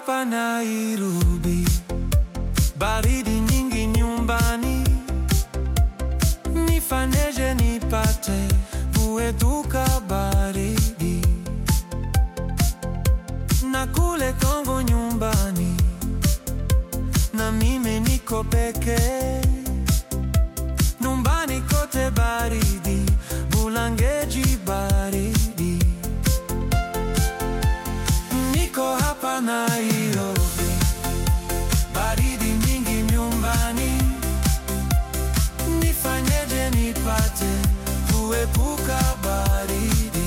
hapa Nairobi, baridi nyingi nyumbani, nifanyeje nipate kuepuka baridi? Na kule Kongo nyumbani, na mimi niko peke, nyumbani kote baridi, Bulangeji baridi. Niko hapa Nairobi, baridi nyingi nyumbani, nifanyeje nipate kuepuka baridi?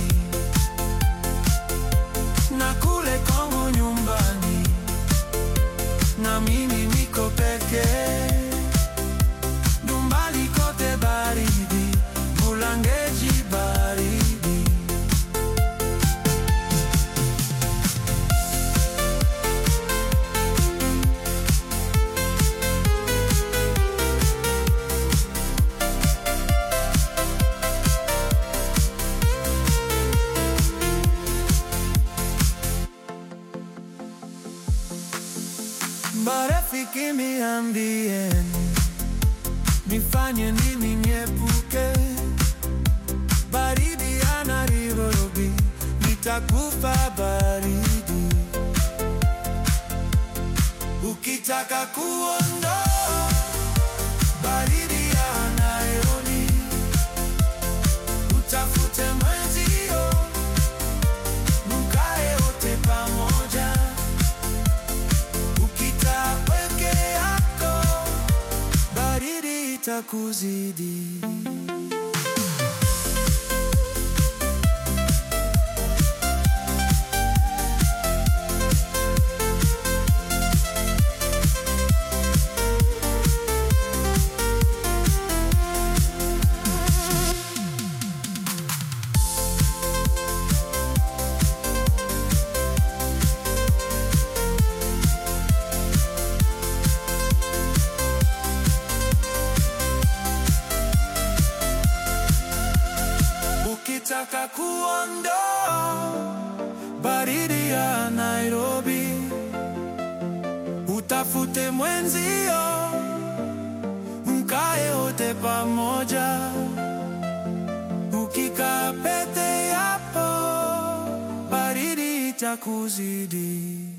Na kule Kongo nyumbani, na mimi niko peke, nyumbani kote baridi, Bulangeji baridi. Marafiki niambieni, nifanye nini niepuke baridi ya Nairobi, nitakufa baridi. Ukitaka kuondoa baridi ya Nairobi, utafute mwenzio, mkae wote pamoja. Ukikaa peke yako, baridi itakuzidi. Ukitaka kuondoa baridi ya Nairobi, utafute mwenzio, mkae wote pamoja. Ukikaa peke yako, baridi itakuzidi.